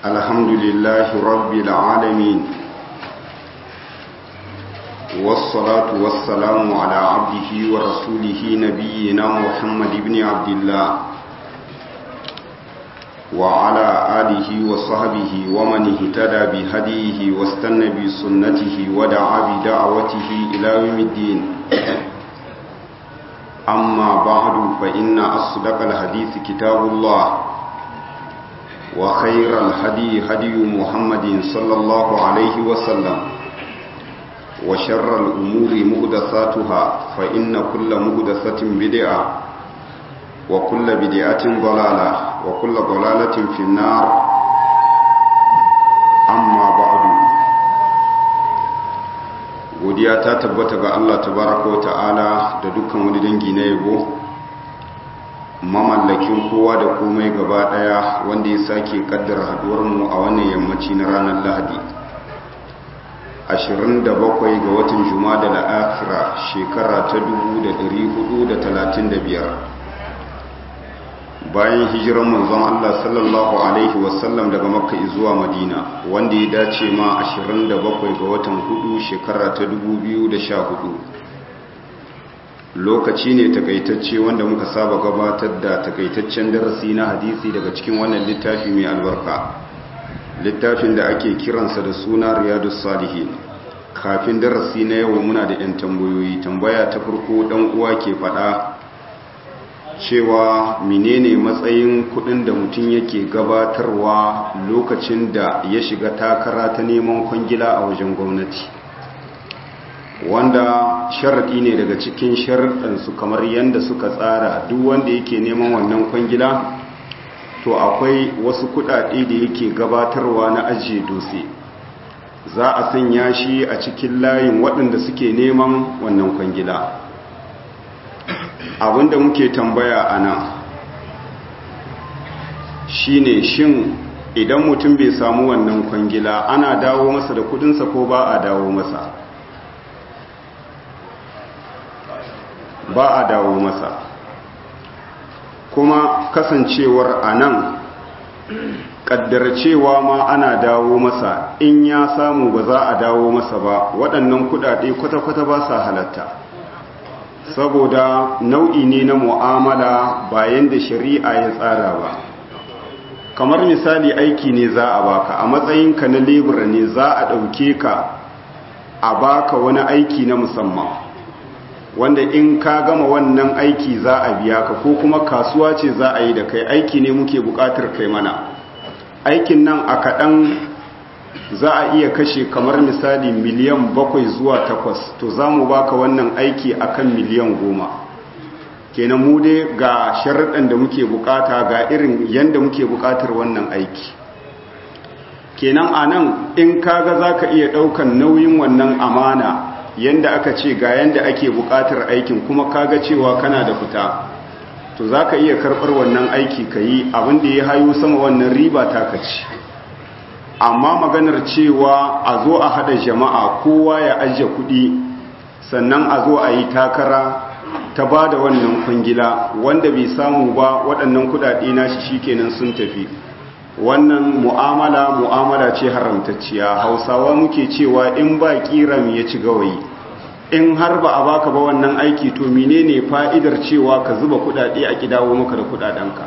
الحمد لله رب العالمين والصلاة والسلام على عبده ورسوله نبينا محمد بن عبد الله وعلى آله وصحبه ومن اهتدى بهديه واستنى بسنته ودعا بدعوته إلى يوم الدين أما بعد فإن أصدق الحديث كتاب الله وخير الهدي هدي محمد صلى الله عليه وسلم وشر الأمور مهدثاتها فإن كل مهدثة بدعة وكل بدعة ضلالة وكل ضلالة في النار أما بعد godiya ta tabbata ga Allah tabaraka wa ta'ala da dukkan wani dangi na yabo mamallakin kowa da komai gaba daya wanda ya sake kaddara haduwar mu a wannan yammaci na ranar Lahadi 27 ga watan Jumada al-Akhira shekara ta 1435 bayan hijiran manzon Allah sallallahu alaihi wasallam daga Makka zuwa Madina wanda ya dace ma 27 ga watan hudu shekara ta 2014 lokaci ne takaitacce wanda muka saba gabatar da takaitaccen darasi na hadisi daga cikin wannan littafi mai albarka littafin da ake kiransa da suna riyadus salihin kafin darasi na yau muna da 'yan tambayoyi tambaya ta farko dan uwa ke fada cewa menene matsayin kudin da mutum yake gabatarwa lokacin da ya shiga takara ta neman kwangila a wajen gwamnati wanda sharaɗi ne daga cikin sharaɗansu kamar yadda suka tsara duk wanda yake neman wannan kwangila to akwai wasu kudade da yake gabatarwa na ajiye dutse za a sanya shi a cikin layin waɗanda suke neman wannan kwangila abinda muke tambaya a nan shine shin idan mutum bai samu wannan kwangila ana dawo masa da kudinsa ko ba a dawo masa ba a dawo masa kuma kasancewar a nan cewa ma ana dawo masa in ya samu ba za a dawo masa ba waɗannan kudade kwata-kwata ba sa halatta saboda nau'i ne na mu'amala bayan da shari'a ya tsara ba kamar misali aiki ne za a baka a matsayinka na lebura ne za a ɗauke ka a baka wani aiki na musamman wanda in ka gama wannan aiki za a biya ka ko kuma kasuwa ce za a yi da kai aiki ne muke buƙatar kai mana aikin nan a kaɗan za a iya kashe kamar misali miliyan bakwai zuwa takwas to za mu baka wannan aiki akan miliyan goma kenan mu dai ga sharaɗin da muke bukata ga irin yadda muke bukatar wannan aiki kenan a nan in kaga za ka iya ɗaukan nauyin wannan amana yadda aka ce ga yadda ake bukatar aikin kuma kaga cewa kana da fita to za ka iya karɓar wannan aiki ka yi abinda ya hayo sama wannan riba ta kaci amma maganar cewa a zo a hada jama'a kowa ya ajiye kuɗi sannan a zo a yi takara ta ba da wannan kwangila wanda bai samu ba waɗannan kuɗaɗe nashi shikenan sun tafi wannan mu'amala mu'amala ce haramtacciya hausawa muke cewa in ba kiram ya ci gawayi in har ba a baka ba wannan aiki to menene fa'idar cewa ka zuba kuɗaɗe a kidawo maka da kuɗaɗenka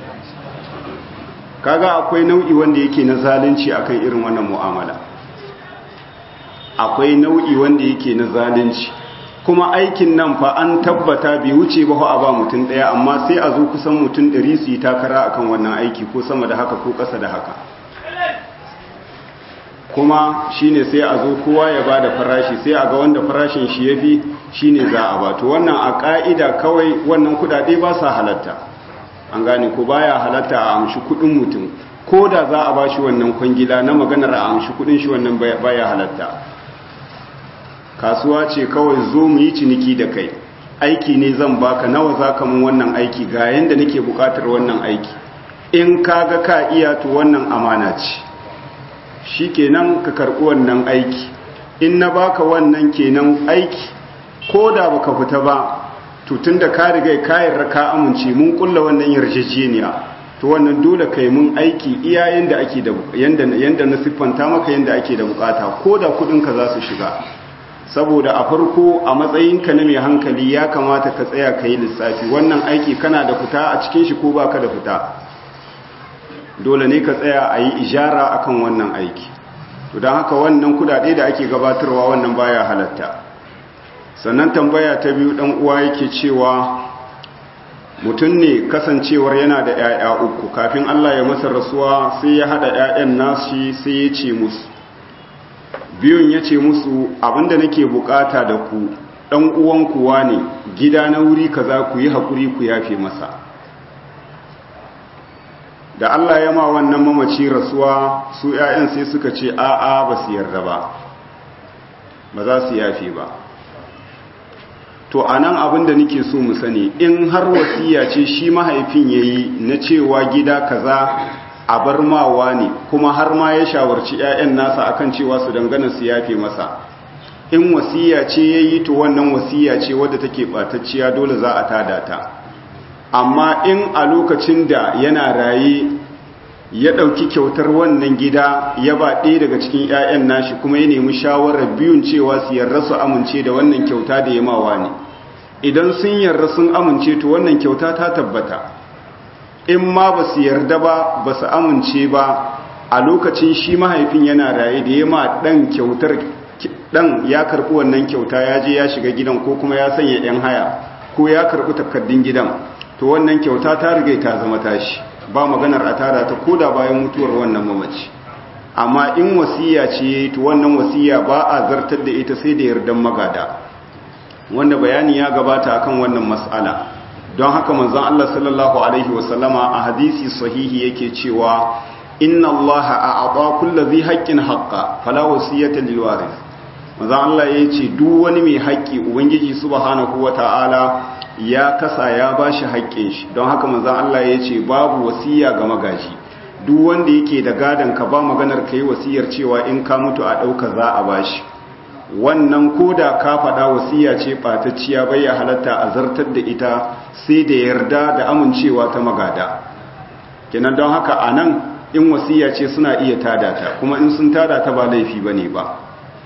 kaga akwai nau'i wanda yake na zalunci akan irin wannan mu'amala akwai nau'i wanda yake na zalunci kuma aikin nan fa an tabbata bai wuce ba a ba mutum daya amma sai a zo kusan mutum 100 su yi takara akan wannan aiki ko sama da haka ko ƙasa da haka kuma shine sai a zo kowa ya bada farashi sai a ga wanda farashin shi yafi shine za a ba to wannan a ka'ida kawai wannan kudade ba sa halatta an gane ko baya halatta a amshi kudin mutum ko da za a bashi wannan kwangila na maganar a amshi kudin shi wannan baya halatta kasuwa ce kawai zo mu yi ciniki da kai aiki ne zan baka nawa zaka mun wannan aiki ga yanda nake bukatar wannan aiki in kaga ka iya to wannan amana ce shikenan ka karbi wannan aiki in na baka wannan kenan aiki ko da baka fita ba to tunda ka riga ka yarda ka amince mun kulla wannan yarjejeniya to wannan dole kai mun aiki iya yanda ake da yanda yanda na siffanta maka yanda ake da bukata ko da kudin ka za su shiga saboda a farko a matsayinka na mai hankali ya kamata ka tsaya ka yi lissafi wannan aiki kana da fita a cikin shi ko baka da fita dole ne ka tsaya a yi ijara akan wannan aiki to don haka wannan kudade da ake gabatarwa wannan baya halatta sannan tambaya ta biyu dan uwa yake cewa mutum ne kasancewar yana da 'ya'ya uku kafin Allah ya masa rasuwa sai ya hada 'ya'yan nashi sai ya ce musu biyun ya ce musu abinda nake bukata da ku dan uwan kuwa ne gida na wuri kaza ku yi hakuri ku yafe masa da Allah ya ma wannan mamaci rasuwa su 'ya'yan sai suka ce a'a ba su yarda ba ba za su yafe ba to a nan abin da nake so mu sani in har wasiya ce shi mahaifin ya yi na cewa gida kaza a bar mawa ne kuma har ma ya shawarci 'ya'yan nasa akan cewa su dangana su yafe masa in wasiya ce ya yi to wannan wasiya ce wadda take ɓatacciya dole za a tada ta amma in a lokacin da yana raye ya ɗauki kyautar wannan gida ya ba ɗaya daga cikin 'ya'yan nashi kuma ya nemi shawarar biyun cewa su yarda su amince da wannan kyauta da ya mawa ne idan sun yarda sun amince to wannan kyauta ta tabbata in ma ba su yarda ba ba su amince ba a lokacin shi mahaifin yana raye da ya ma ɗan kyautar ɗan ya karɓi wannan kyauta ya je ya shiga gidan ko kuma ya sanya 'yan haya ko ya karɓi takardun gidan to wannan kyauta ta riga ta zama tashi ba maganar a tada ta koda bayan mutuwar wannan mamaci amma in wasiya ce to wannan wasiya ba a zartar da ita sai da yardan magada wanda bayani ya gabata akan wannan mas'ala don haka manzon Allah sallallahu alaihi wasallama a hadisi sahihi yake cewa inna Allah a'ata kulli dhi haqqin haqqa fala wasiyata lil waris manzon Allah yace duk wani mai haƙƙi ubangiji subhanahu wataala ya kasa ya ba shi haƙƙin shi don haka manzan Allah ya ce babu wasiya ga magaji duk wanda yake da gadon ka ba maganar ka yi wasiyar cewa in ka mutu a ɗauka za a ba shi wannan ko da ka faɗa wasiya ce ɓatacciya bai ya halatta a zartar da ita sai da yarda da amincewa ta magada kenan don haka a nan in wasiya ce suna iya tada ta kuma in sun tada ta ba laifi ba ne ba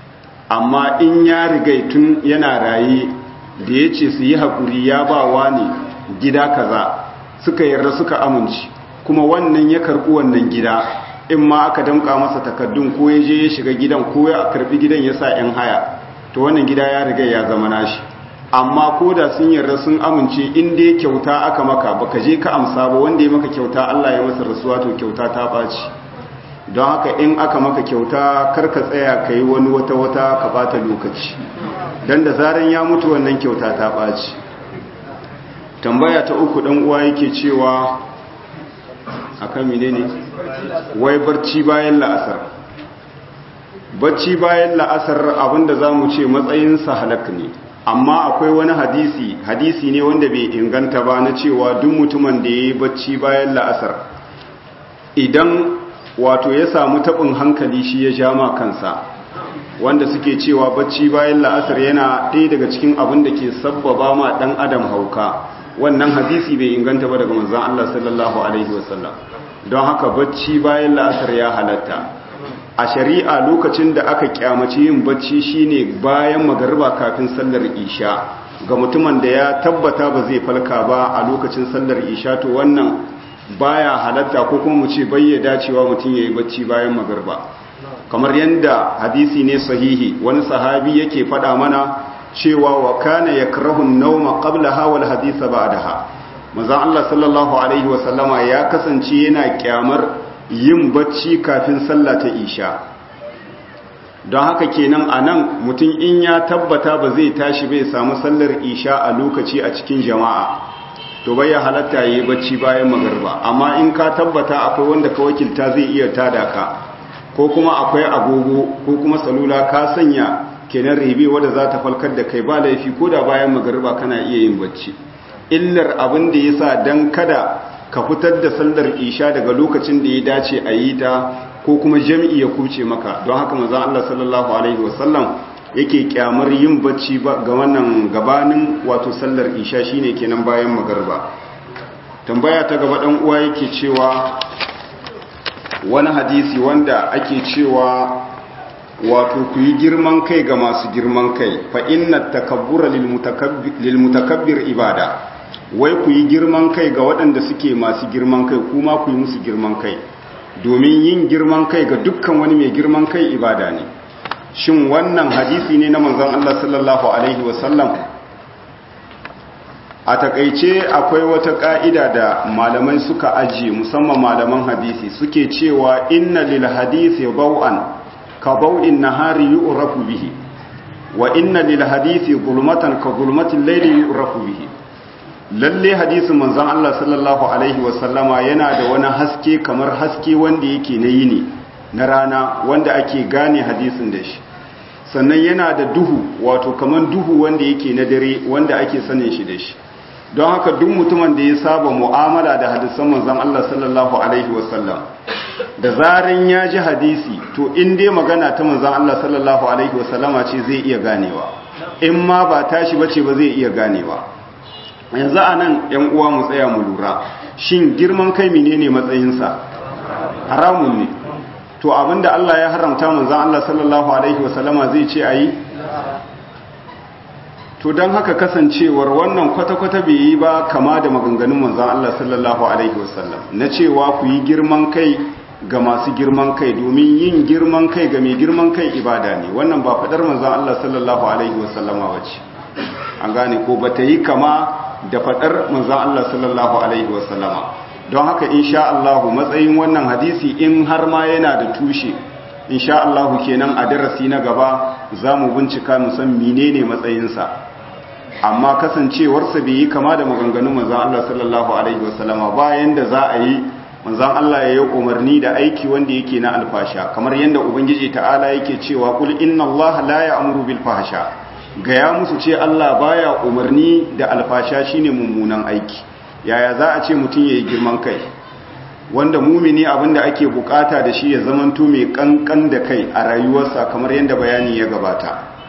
amma in ya rigai tun yana raye da ya ce su yi haƙuri ya ba wa ne gida kaza suka yarda suka amince kuma wannan ya karɓi wannan gida in ma aka damƙa masa takaddun ko ya je ya shiga gidan ko ya karɓi gidan ya sa 'yan haya to wannan gida ya riga ya zama nashi amma ko da sun yarda sun amince in dai kyauta aka maka baka je ka amsa ba wanda ya maka kyauta Allah ya masa rasuwa to kyauta ta ɓaci don haka in aka maka kyauta karka tsaya ka yi wani wata-wata ka bata lokaci don da zaren ya mutu wannan kyauta ta ɓaci tambaya ta uku ɗan uwa yake cewa akan mine ne wai barci bayan la'asar barci bayan la'asar abinda za mu ce matsayinsa halak ne amma akwai wani hadisi hadisi ne wanda bai inganta ba na cewa duk mutumin da ya yi barci bayan la'asar idan wato ya samu taɓin hankali shi ya ja ma kansa wanda suke cewa bacci bayan la'asar yana ɗaya daga cikin abin da ke sabbaba ma ɗan adam hauka wannan hadisi bai inganta ba daga manzan Allah sallallahu alaihi wasallam don haka bacci bayan la'asar ya halatta a shari'a lokacin da aka kyamaci yin bacci shine bayan magariba kafin sallar isha ga mutumin da ya tabbata ba zai falka ba a lokacin sallar isha to wannan baya halatta ko kuma mu ce bayya dacewa mutum yayi bacci bayan magarba kamar yanda hadisi ne sahihi wani sahabi yake faɗa mana cewa wa kana yakrahu an-nawma qablaha wal haditha ba'daha manzon Allah sallallahu alaihi wa sallama ya kasance yana kyamar yin bacci kafin sallah ta isha don haka kenan anan mutum in ya tabbata ba zai tashi bai samu sallar isha a lokaci a cikin jama'a to bai ya halatta yi bacci bayan magarba amma in ka tabbata akwai wanda ka wakilta zai iya tada ka ko kuma akwai agogo ko kuma salula ka sanya kenan ribe wadda za ta falkar da kai ba laifi ko da bayan magarba kana iya yin bacci illar abin da ya sa don kada ka fitar da sallar isha daga lokacin da ya dace a yi ta ko kuma jam'i ya kuce maka don haka manzon Allah sallallahu alaihi wasallam yake kyamar yin bacci ga wannan gabanin wato sallar isha shine kenan bayan magarba tambaya ta gaba ɗan uwa yake cewa wani hadisi wanda ake cewa wato ku yi girman kai ga masu girman kai fa inna takabbura lil mutakabbir ibada wai ku yi girman kai ga waɗanda suke masu girman kai kuma ku yi musu girman kai domin yin girman kai ga dukkan wani mai girman kai ibada ne shin wannan hadisi ne na manzon Allah sallallahu alaihi wasallam a takaice akwai wata ka'ida da malamai suka ajiye musamman malaman hadisi suke cewa inna lil hadisi bau'an ka bau'in nahari yu'rafu bihi wa inna lil hadisi zulmatan ka zulmatil layli yu'rafu bihi lalle hadisin manzon Allah sallallahu alaihi wasallama yana da wani haske kamar haske wanda yake na yini na rana wanda ake gane hadisin da shi sannan yana da duhu wato kamar duhu wanda yake na dare wanda ake sanin shi da shi don haka duk mutumin da ya saba mu'amala da hadisan manzon Allah sallallahu alaihi wasallam da zaran ya ji hadisi to in dai magana ta manzon Allah sallallahu alaihi wasallama ce zai iya ganewa in ma ba tashi bace ba zai iya ganewa yanzu anan yan uwa mu tsaya mu lura shin girman kai menene matsayinsa haramun ne to abinda Allah ya haramta manzon Allah sallallahu alaihi wasallama zai ce ayi to don haka kasancewar wannan kwata-kwata bai yi ba kama da maganganun manzan Allah sallallahu Alaihi wasallam na cewa ku yi girman kai ga masu girman kai domin yin girman kai ga mai girman kai ibada ne wannan ba faɗar manzan Allah sallallahu Alaihi wasallama wace an gane ko ba ta yi kama da faɗar manzan Allah sallallahu Alaihi wasallama don haka insha Allah matsayin wannan hadisi in har ma yana da tushe insha Allah kenan a darasi na gaba za mu bincika mu san menene matsayinsa amma kasancewarsa bai yi kama da maganganun manzan Allah sallallahu alaihi wasallama bayan da za a yi manzan Allah ya yi umarni da aiki wanda yake na alfasha kamar yadda ubangiji ta'ala yake cewa kul inna Allah la ya'muru bil fahsha gaya musu ce Allah baya umarni da alfasha shine mummunan aiki yaya za a ce mutum yayi girman kai wanda mumini abinda ake bukata da shi ya zamanto mai kankan da kai a rayuwarsa kamar yadda bayani ya gabata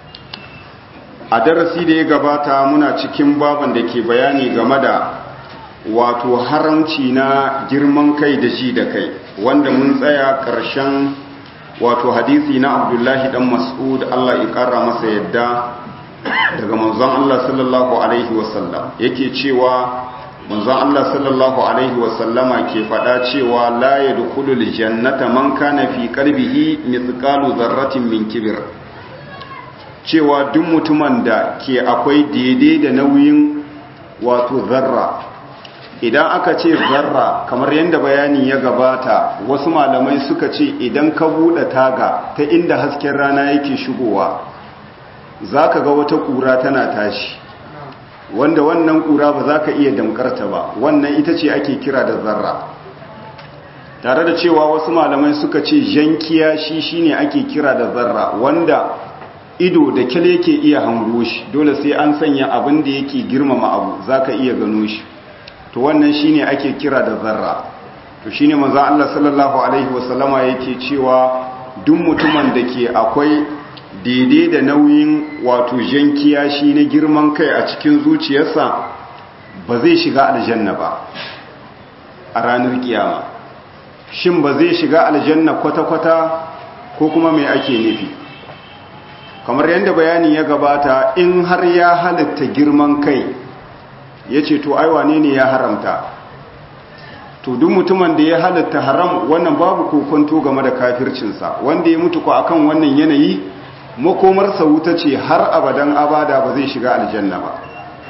a darasi da ya gabata muna cikin baban da ke bayani game da wato haramci na girman kai da ji da kai wanda mun tsaya ƙarshen wato hadisi na abdullahi dan mas'ud Allah ya ƙara masa yadda daga manzon Allah sallallahu alaihi wasallam yake cewa manzon Allah sallallahu alaihi wasallama ke faɗa cewa la yadkhulul jannata man kana fi qalbihi mithqalu dharratin min kibr cewa duk mutumin da ke akwai daidai da nauyin wato zarra idan aka ce zarra kamar yadda bayani ya gabata wasu malamai suka ce idan ka buɗe taga ta inda hasken rana yake shigowa za ka ga wata ƙura tana tashi wanda wannan ƙura ba za ka iya damkarta ba wannan ita ce ake kira da zarra tare da cewa wasu malamai suka ce jankiya shi shine ake kira da zarra wanda ido da kyale yake iya hango shi dole sai an sanya abin da yake girmama abu zaka iya gano shi to wannan shine ake kira da zarra to shine manzo Allah sallallahu alaihi wasallama yake cewa duk mutumin da ke akwai daidai da nauyin wato jankiya shi na girman kai a cikin zuciyarsa ba zai shiga aljanna ba a ranar kiyama shin ba zai shiga aljanna kwata-kwata ko kuma mai ake nufi kamar yadda bayani ya gabata in har ya halitta girman kai ya ce to ai wane ne ya haramta to duk mutumin da ya halitta haram wannan babu kokonto game da kafircinsa wanda ya mutu ko akan wannan yanayi makomarsa wuta ce har abadan abada ba zai shiga aljanna ba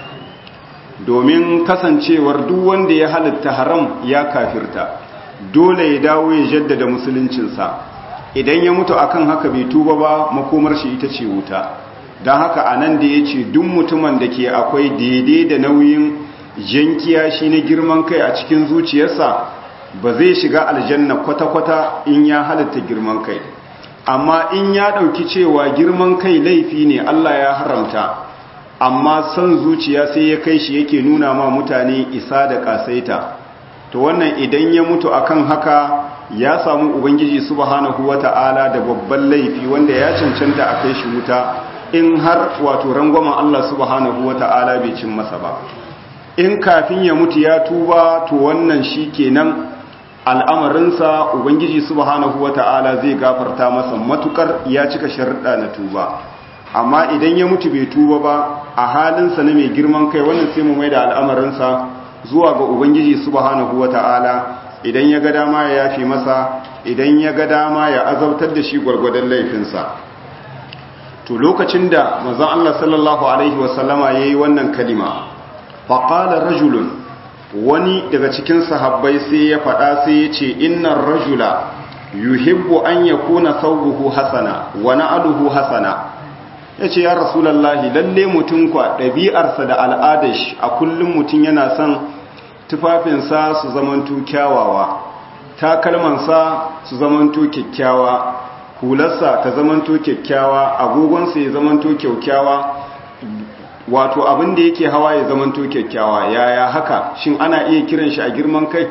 domin kasancewar duk wanda ya halitta haram ya kafirta dole ya dawo ya jaddada musuluncinsa idan ya mutu akan haka bai tuba ba makomar shi ita ce wuta don haka a nan da ya ce duk mutumin da ke akwai daidai da nauyin jankiya shi na girman kai a cikin zuciyarsa ba zai shiga aljanna kwata-kwata in ya halitta girman kai amma in ya ɗauki cewa girman kai laifi ne Allah ya haramta amma son zuciya sai ya kai shi yake nuna ma mutane isa da ƙasaita to wannan idan ya mutu akan haka ya samu ubangiji subhanahu wata'ala da babban laifi wanda ya cancanta a kai shi wuta in har wato rangwamen Allah subhanahu wata'ala bai cin masa ba in kafin ya mutu ya tuba to wannan shi kenan al'amarinsa ubangiji subhanahu wata'ala zai gafarta masa matukar ya cika sharuɗa na tuba amma idan ya mutu bai tuba ba a halinsa na mai girman kai wannan sai mu mai da al'amarinsa zuwa ga ubangiji subhanahu wata'ala idan ya ga dama ya yafi masa idan ya ga dama ya azabtar da shi gwargwadon laifinsa to lokacin da manzon Allah sallallahu alaihi wasallama yayi wannan kalima faqala rajulun wani daga cikin sahabbai sai ya faɗa sai ya ce innar rajula yuhibbu an yakuna thawbuhu hasana wa na'luhu hasana yace ya rasulullahi lalle mutun kwa ɗabi'arsa da al'adar shi a kullum mutun yana son tufafinsa su zamanto kyawawa takalmansa su zamanto kyakkyawa hularsa ta zamanto kyakkyawa agogonsa ya zamanto kyakkyawa wato abin da yake hawa ya zamanto kyakkyawa yaya haka shin ana iya kiran shi a girman kai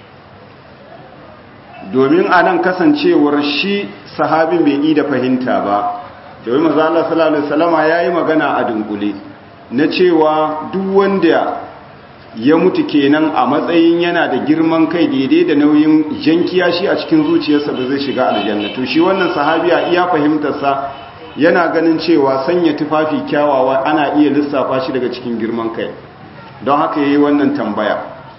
domin a nan kasancewar shi sahabin bai yi da fahimta ba domin maza Allah sallallahu alaihi wasallama yayi magana a dunkule na cewa duk wanda ya mutu kenan a matsayin yana da girman kai daidai da nauyin jankiya shi a cikin zuciyarsa da zai shiga aljanna to shi wannan sahabiya iya fahimtarsa yana ganin cewa sanya tufafi kyawawa ana iya lissafa shi daga cikin girman kai don haka yayi wannan tambaya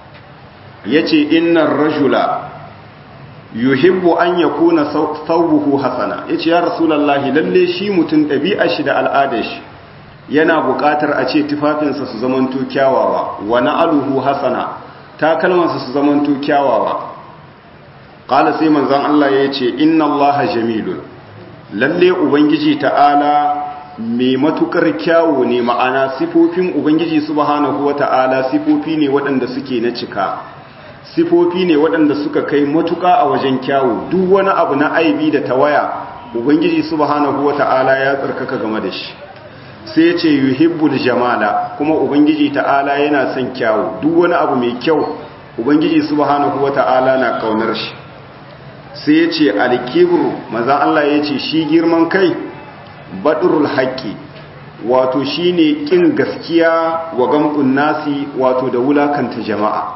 yace innar rajula yuhibbu an yakuna thawbuhu hasana yace ya rasulullahi lalle shi mutun ɗabi'ar shi da al'adar shi yana buƙatar a ce tufafinsa su zamanto kyawawa wa na'aluhu hasana takalmansa su zamanto kyawawa qala sai manzon Allah yace inna Allaha jamilun lalle ubangiji ta'ala mai matukar kyawu ne ma'ana sifofin ubangiji subhanahu wata'ala sifofi ne waɗanda suke na cika sifofi ne waɗanda suka kai matuka a wajen kyawu duk wani abu na aibi da tawaya ubangiji subhanahu wata'ala ya tsarkaka game da shi sai ya ce yuhibbul jamala kuma ubangiji ta'ala yana son kyawu duk wani abu mai kyau ubangiji subhanahu wata'ala na kaunar shi sai ya ce alkibru maza Allah ya ce shi girman kai badrul haqqi wato shine kin gaskiya wa gamdun nasi wato da wulakanta jama'a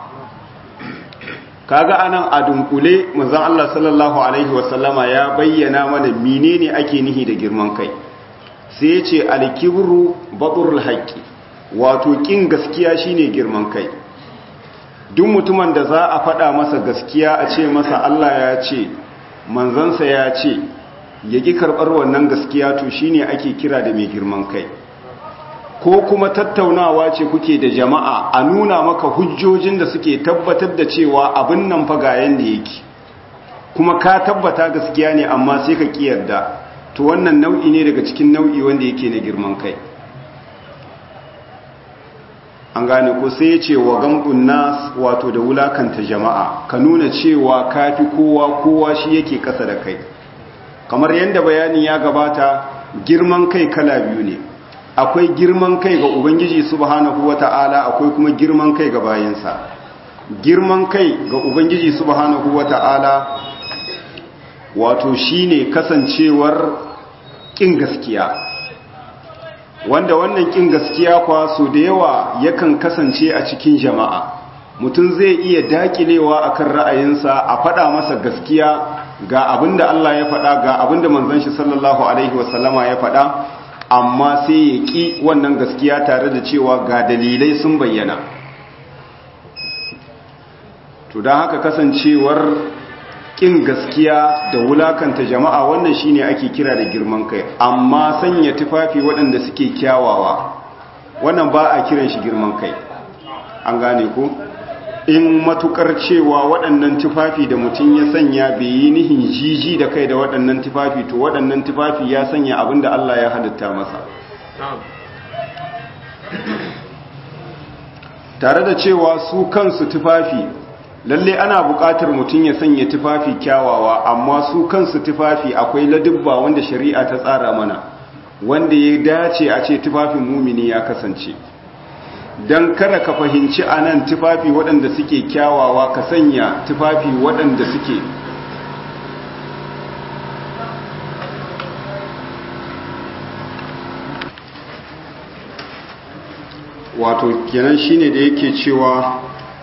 kaga anan a dunkule manzon Allah sallallahu alaihi wasallama ya bayyana mana menene ake nihi da girman kai sai ya ce alkibru baturul haqqi wato kin gaskiya shine girman kai duk mutumin da za a faɗa masa gaskiya a ce masa Allah ya ce manzansa ya ce ya ki karɓar wannan gaskiya to shine ake kira da mai girman kai ko kuma tattaunawa ce kuke da jama'a a nuna maka hujjojin da suke tabbatar da cewa abin nan fa ga yanda yake kuma ka tabbata gaskiya ne amma sai ka kiyarda to wannan nau'i ne daga cikin nau'i wanda yake na girman kai an gane ko sai ya ce wa gamdun nas wato da wulakanta jama'a ka nuna cewa kafi kowa kowa shi yake kasa da kai kamar yadda bayani ya gabata girman kai kala biyu ne akwai girman kai ga ubangiji subhanahu wata'ala akwai kuma girman kai ga bayansa girman kai ga ubangiji subhanahu wata'ala wato shine kasancewar kin gaskiya wanda wannan kin gaskiya kwa so da yawa yakan kasance a cikin jama'a mutum zai iya dakilewa akan ra'ayinsa a faɗa masa gaskiya ga abinda Allah ya faɗa ga abinda manzon shi sallallahu alaihi wasallama ya faɗa amma sai ya ƙi wannan gaskiya tare da cewa ga dalilai sun bayyana to don haka kasancewar ƙin gaskiya da wulakanta jama'a wannan shine ake kira da girman kai amma sanya tufafi waɗanda suke kyawawa wannan ba a kiran shi girman kai an gane ko in matukar cewa waɗannan tufafi da mutum ya sanya bai yi nihin jiji da kai da waɗannan tufafi to waɗannan tufafi ya sanya abin da Allah ya halitta masa tare da cewa su kansu tufafi lalle ana buƙatar mutum ya sanya tufafi kyawawa amma su kansu tufafi akwai ladubba wanda shari'a ta tsara mana wanda ya dace a ce tufafin mumini ya kasance don kada ka fahimci a nan tufafi waɗanda suke kyawawa ka sanya tufafi waɗanda suke wato kenan shine da yake cewa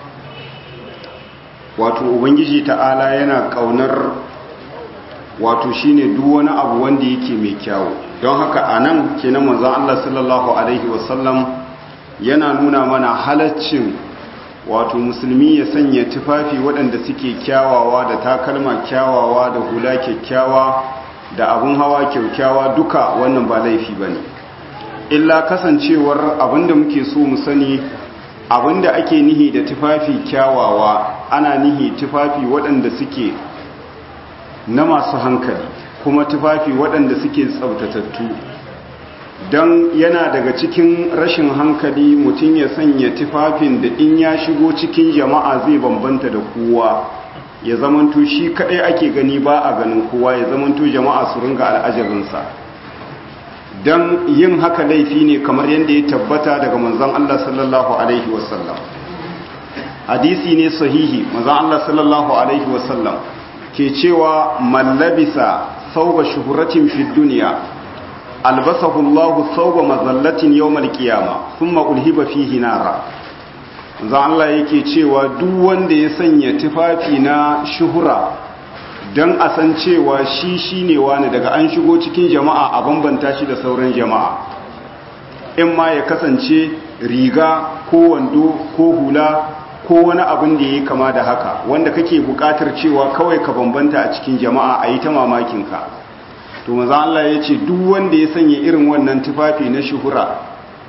wato ubangiji ta'ala yana kaunar wato shine duk wani abu wanda yake mai kyawu don haka anan kenan manzon Allah sallallahu alaihi wasallam yana nuna mana halaccin wato musulmi ya sanya tufafi waɗanda suke kyawawa da takalma kyawawa da hula kyakkyawa da abun hawa kyakkyawa duka wannan ba laifi bane illa kasancewar abinda muke so mu sani abinda ake nihi da tufafi kyawawa ana nihi tufafi waɗanda suke na masu hankali kuma tufafi waɗanda suke tsabtatattu don yana daga cikin rashin hankali mutum ya sanya tufafin da in ya shigo cikin jama'a zai bambanta da kowa ya zamanto shi kaɗai ake gani ba a ganin kowa ya zamanto jama'a su ringa al'ajabinsa don yin haka laifi ne kamar yadda ya tabbata daga manzan Allah sallallahu Alaihi wasallam hadisi ne sahihi manzan Allah sallallahu Alaihi wasallam ke cewa mallabisa sauba shuhuratin fi duniya albasahu Allah sauba mazallatin yawmal qiyama thumma ulhiba fihi nara manzan Allah yake cewa duk wanda ya sanya tufafi na shuhura don a san cewa shi shi ne wani daga an shigo cikin jama'a a bambanta shi da sauran jama'a in ma ya kasance riga ko wando ko hula ko wani abin da ya yi kama da haka wanda kake buƙatar cewa kawai ka bambanta a cikin jama'a a yi ta mamakinka to maza Allah ya ce duk wanda ya sanya irin wannan tufafi na shuhura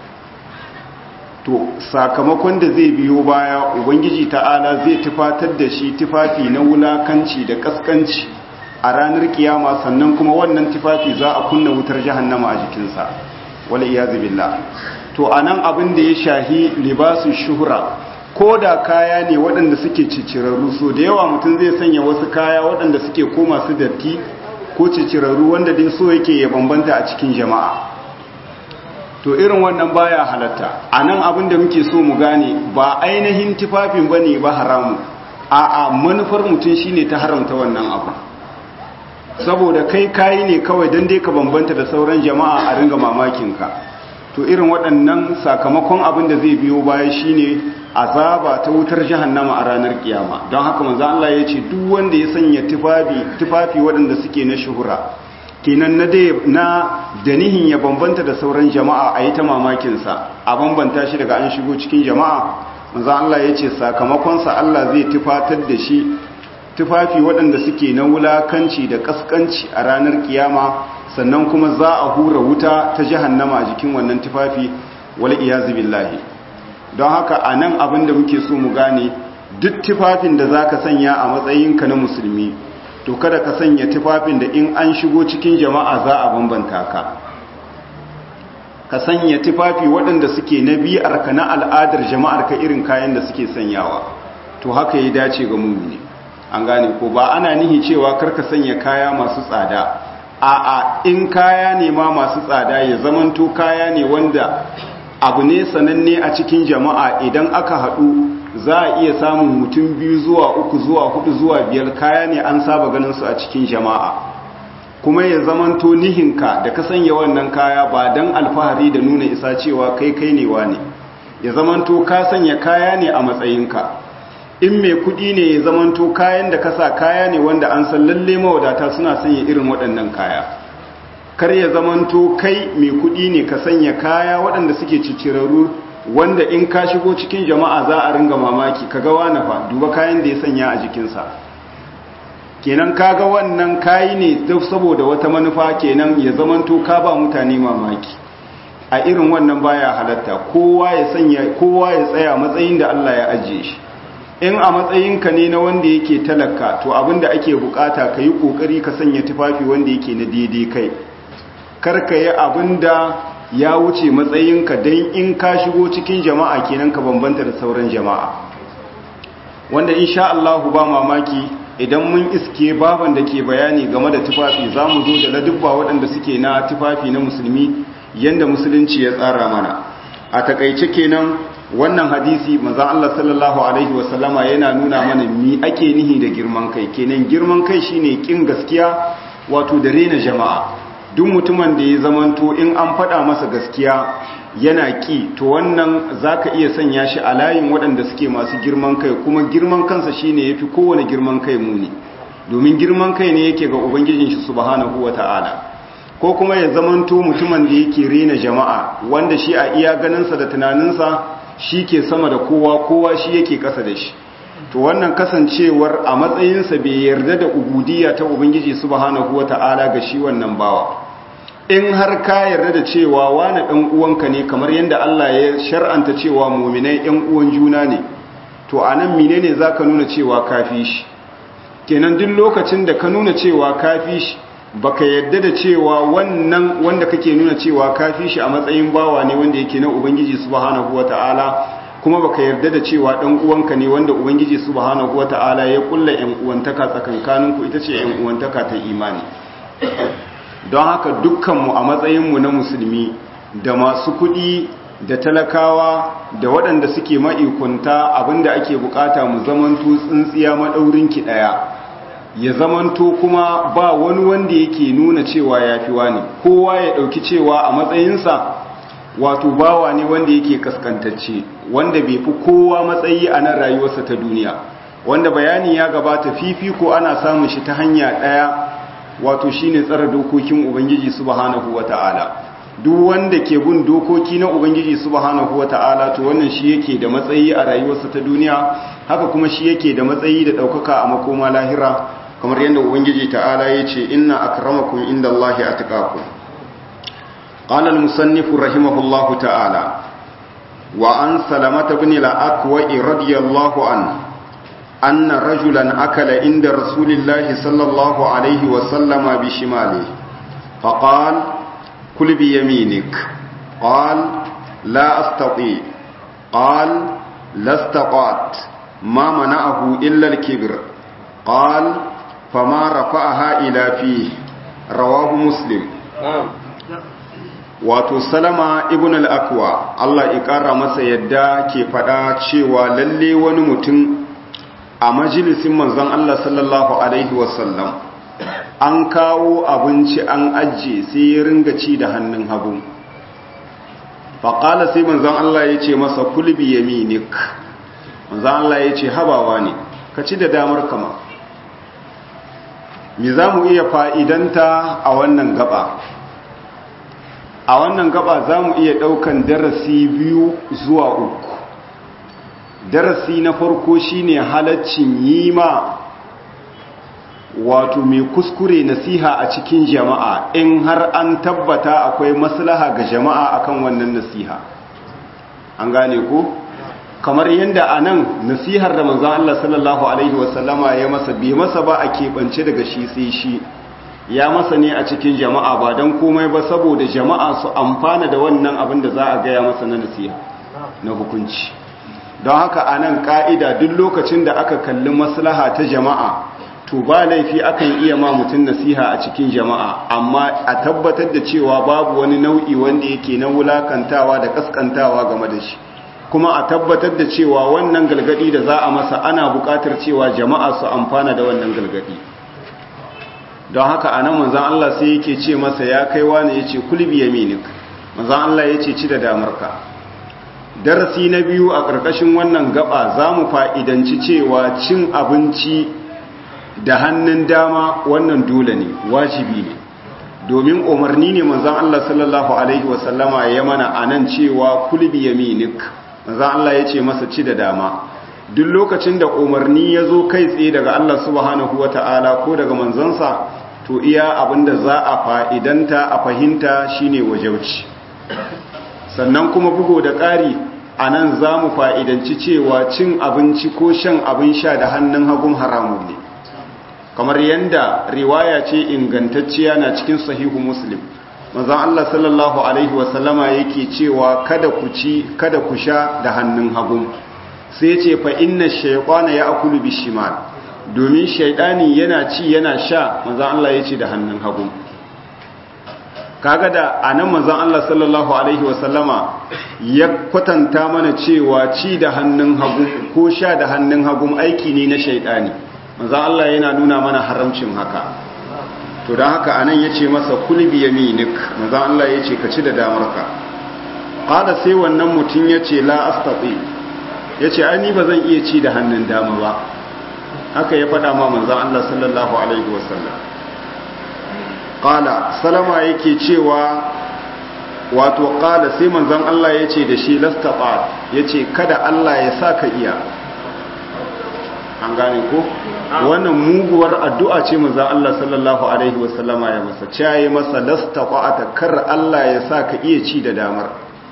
to sakamakon da zai biyo baya ubangiji ta'ala zai tufatar da shi tufafi na wulakanci da kaskanci a ranar kiyama sannan kuma wannan tufafi za a kunna wutar jahannama a jikinsa wala iyazu billah to anan abin da ya shahi libasu shuhura ko da kaya ne waɗanda suke cicirarru so da yawa mutum zai sanya wasu kaya waɗanda suke koma su datti ko cicirarru wanda dai so yake ya bambanta a cikin jama'a to irin wannan baya halatta a nan abin da muke so mu gane ba ainihin tufafin ba ne ba haramu a a manufar mutum shine ta haramta wannan abu saboda kai kayi ne kawai don dai ka bambanta da sauran jama'a a ringa mamakinka to irin waɗannan sakamakon abin da zai biyo baya shine azaba ta wutar jahannama a ranar kiyama don haka manzo Allah ya ce duk wanda ya sanya tufafi tufafi waɗanda suke na shuhura kenan na dai na danihin ya bambanta da sauran jama'a a yi ta mamakinsa a bambanta shi daga an shigo cikin jama'a manzo Allah ya ce sakamakonsa Allah zai tufatar da shi tufafi waɗanda suke na wulakanci da kaskanci a ranar kiyama sannan kuma za a hura wuta ta jahannama a jikin wannan tufafi wal iyazu billahi don haka a nan abin da muke so mu gane duk tufafin da za ka sanya a matsayinka na musulmi to kada ka sanya tufafin da in an shigo cikin jama'a za a bambanta ka ka sanya tufafi waɗanda suke na biyarka na al'adar jama'ar ka irin kayan da suke sanyawa to haka ya dace ga mummuni an gane ko ba ana nihi cewa karka sanya kaya masu tsada a'a in kaya ne ma masu tsada ya zamanto kaya ne wanda abu ne sananne a cikin jama'a idan aka haɗu za a iya samun mutum biyu zuwa uku zuwa hudu zuwa biyar kaya ne an saba ganin su a cikin jama'a kuma ya zamanto nihinka da ka sanya wannan kaya ba don alfahari da nuna isa cewa kai kai ne ne ya zamanto ka sanya kaya ne a matsayinka in mai kudi ne ya zamanto kayan da kasa kaya ne wanda an san lalle mawadata suna sanya irin waɗannan kaya kar ya zamanto kai mai kudi ne ka sanya kaya waɗanda suke cicirarru wanda in ka shigo cikin jama'a za a ringa mamaki kaga wani fa duba kayan da ya sanya a jikinsa kenan kaga wannan kayi ne saboda wata manufa kenan ya zamanto ka ba mutane mamaki a irin wannan baya halatta kowa ya sanya kowa ya tsaya matsayin da Allah ya ajiye shi in a matsayinka ne na wanda yake talaka to abinda ake bukata ka yi kokari ka sanya tufafi wanda yake na daidai kai karka yi abinda ya wuce matsayinka don in ka shigo cikin jama'a kenan ka bambanta da sauran jama'a wanda insha Allah ba mamaki idan mun iske baban da ke bayani game da tufafi za mu zo da ladubba waɗanda suke na tufafi na musulmi yanda musulunci ya tsara mana a takaice kenan wannan hadisi manzon Allah sallallahu alaihi wasallama yana nuna mana mi ake nihi da girman kai kenan girman kai shine kin gaskiya wato da rena jama'a duk mutumin da ya zamanto in an faɗa masa gaskiya yana ki to wannan zaka iya sanya shi a layin waɗanda suke masu girman kai kuma girman kansa shine yafi kowane girman kai muni domin girman kai ne yake ga ubangijin shi subhanahu wata'ala ko kuma ya zamanto mutumin da yake rena jama'a wanda shi a iya ganinsa da tunaninsa shi ke sama da kowa kowa shi yake kasa da shi to wannan kasancewar a matsayinsa bai yarda da ubudiyya ta ubangiji subhanahu wata'ala ga shi wannan bawa in har ka yarda da cewa wani dan uwanka ne kamar yadda Allah ya shar'anta cewa mu'minai ɗan uwan juna ne to anan menene zaka nuna cewa kafi shi kenan duk lokacin da ka nuna cewa kafi shi baka yadda da cewa wannan wanda kake nuna cewa kafi shi a matsayin bawa ne wanda yake na ubangiji subhanahu wataala kuma baka yarda da cewa dan uwanka ne wanda ubangiji subhanahu wataala ya kulla yan uwantaka tsakankaninku ita ce yan uwantaka ta imani don haka dukkanmu a matsayinmu na musulmi da masu kuɗi da talakawa da waɗanda suke ma'ikunta abinda ake bukata mu zamanto tsintsiya maɗaurinki ɗaya ya zamanto kuma ba wani wanda yake nuna cewa ya fi wani kowa ya ɗauki cewa a matsayinsa wato bawa ne wanda yake kaskantacce wanda bai fi kowa matsayi a nan rayuwarsa ta duniya wanda bayani ya gabata fifiko ana samun shi ta hanya ɗaya wato shine tsara dokokin ubangiji subhanahu wata'ala duk wanda ke bin dokoki na ubangiji subhanahu wata'ala to wannan shi yake da matsayi a rayuwarsa ta duniya haka kuma shi yake da matsayi da ɗaukaka a makoma lahira kamar yadda ubangiji ta'ala ya ce inna akramakum inda Allahi atqakum qala al-musannif rahimahullahu ta'ala wa an salamata ibn al-aqwa radiyallahu anhu أن رجلا أكل عند رسول الله صلى الله عليه وسلم بشماله فقال كل بيمينك قال لا أستطيع قال لا استطعت ما منعه إلا الكبر قال فما رفعها إلى فيه رواه مسلم wato salama ibn al-akwa Allah ya kara masa yadda ke fada cewa lalle wani mutum a majalisin manzon Allah sallallahu alaihi wasallam an kawo abinci an ajiye sai ya ringa ci da hannun hagu faƙala sai manzon Allah ya ce masa kulbi yaminik manzon Allah ya ce habawa ne ka ci da damar kama me za mu iya fa'idanta a wannan gaba a wannan gaba za mu iya ɗaukan darasi biyu zuwa uku darasi na farko shine halaccin yi ma wato mai kuskure nasiha a cikin jama'a in har an tabbata akwai maslaha ga jama'a akan wannan nasiha an gane ko kamar yadda a nan nasihar da manzan Allah sallallahu Alaihi wasallama ya masa bai masa ba a keɓance daga shi sai shi ya masa ne a cikin jama'a ba don komai ba saboda jama'a su amfana da wannan abin da za a gaya masa na nasiha na hukunci don haka a nan ƙa'ida duk lokacin da aka kalli maslaha ta jama'a to ba laifi akan iya ma mutum nasiha a cikin jama'a amma a tabbatar da cewa babu wani nau'i wanda yake na wulakantawa da kaskantawa game da shi kuma a tabbatar da cewa wannan galgadi da za a masa ana buƙatar cewa jama'a su amfana da wannan galgadi don haka a nan manzan Allah sai yake ce masa ya kai wani ya ce kulbi yaminik manzan Allah ya ce ci da damarka darasi na biyu a ƙarƙashin wannan gaba za mu fa'idanci cewa cin abinci da hannun dama wannan dole ne wajibi ne domin umarni ne manzan Allah sallallahu Alaihi wasallama ya mana a nan cewa kulbi yaminik manzan Allah ya ce masa ci da dama duk lokacin da umarni ya zo kai tsaye daga Allah subhanahu wa ta'ala ko daga manzansa to iya abinda za a fa'idanta a fahimta shine wajauci sannan kuma bugo da ƙari a nan za mu fa'idanci cewa cin abinci ko shan abin sha da hannun hagun haramun ne kamar yadda riwaya ce ingantacciya na cikin sahihu muslim mazan Allah sallallahu Alaihi wasallama yake cewa kada ku ci kada ku sha da hannun hagun sai ce fa inna shaikwana ya akulu bishimal domin shaidani yana ci yana sha mazan Allah ya ce da hannun hagun kaga da anan manzon Allah sallallahu alaihi wasallama ya kwatanta mana cewa ci da hannun hagu ko sha da hannun hagu aiki ne na shaidani manzon Allah yana nuna mana haramcin haka to dan haka anan yace masa kulbi yaminik manzon Allah yace ka ci da damarka qala sai wannan mutum yace la astati yace ai ni ba zan iya ci da hannun dama ba haka ya faɗa ma manzon Allah sallallahu alaihi wasallam qala salama yake cewa wato qala sai manzon Allah yace da shi lastata yace kada Allah ya saka iya an gane ko wannan muguwar addu'a ce manzon Allah sallallahu alaihi wasallama ya masa caye masa lastata kar Allah ya saka iya ci da damar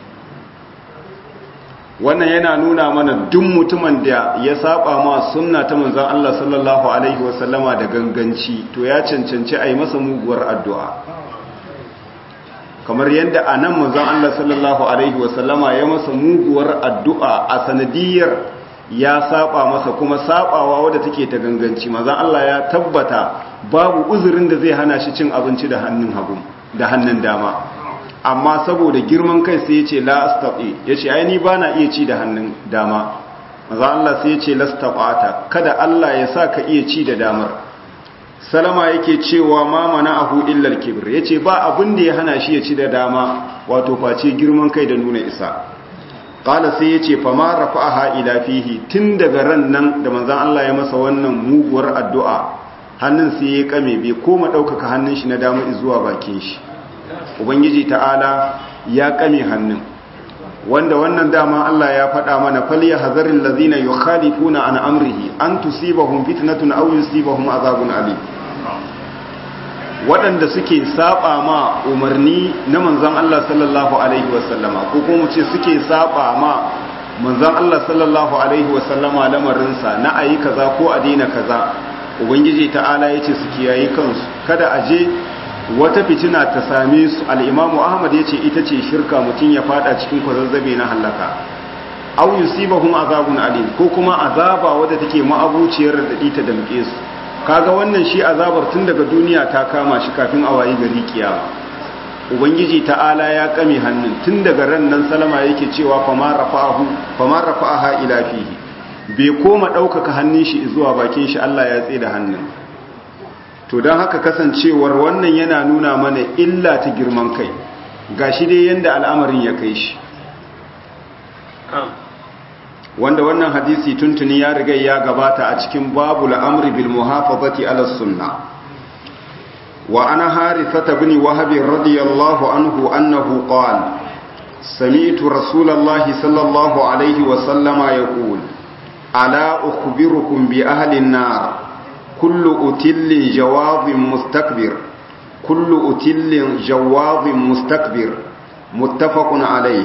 wannan yana nuna mana duk mutumin da ya saba ma sunna ta manzon Allah sallallahu alaihi wasallama da ganganci to ya cancanci a yi masa muguwar addu'a kamar yadda a nan manzon Allah sallallahu alaihi wasallama ya masa muguwar addu'a a sanadiyar ya saba masa kuma sabawa wadda take ta ganganci manzon Allah ya tabbata babu uzurin da zai hana shi cin abinci da hannun hagu da hannun dama amma saboda girman kai sai ya ce la astaqi ya ce ai ni ba na iya ci da hannun dama maza Allah sai ya ce lastaqata kada Allah ya sa ka iya ci da damar salama yake cewa ma mana'ahu illa al-kibr yace ba abin da ya hana shi ya ci da dama wato face girman kai da nuna isa qala sai yace fa ma rafa'aha ila fihi tun daga ran nan da manzon Allah ya masa wannan muguwar addu'a hannun sai ya kame bai koma daukaka hannun shi na dama zuwa bakin shi ubangiji ta'ala ya kame hannun wanda wannan dama Allah ya faɗa mana falya hazarin lazina yukhalifuna an amrihi an tusibahum fitnatun aw yusibahum azabun alim waɗanda suke saba ma umarni na manzon Allah sallallahu alaihi wasallama ko kuma ce suke saba ma manzon Allah sallallahu alaihi wasallama lamarinsa na ayi kaza ko a daina kaza ubangiji ta'ala yace su kiyaye kansu kada a je wata fitina ta same su al'imamu ahmad ya ce ita ce shirka mutum ya fada cikin kwazazzabe na hallaka au yusibahum azabun alim ko kuma azaba wadda take ma'abuciyar da ta damke su kaga wannan shi azabar tun daga duniya ta kama shi kafin a wayi gari kiyama ubangiji ta'ala ya kame hannun tun daga ran nan salama yake cewa fama rafa'ahu fama rafa'aha ila fihi bai koma ɗaukaka hannun shi zuwa bakin shi Allah ya tsaye da hannun to don haka kasancewar wannan yana nuna mana illa ta girman kai ga shi dai yadda al'amarin ya kai shi wanda wannan hadisi tuntuni ya riga ya gabata a cikin babu al'amri bil muhafazati ala sunna wa ana harithata bin wahab radiyallahu anhu annahu qala sami'tu rasulallahi sallallahu alaihi wa sallama yaqul ala ukhbirukum bi ahli an-nar كل أتل جواب مستكبر كل أتل جواب مستكبر متفق عليه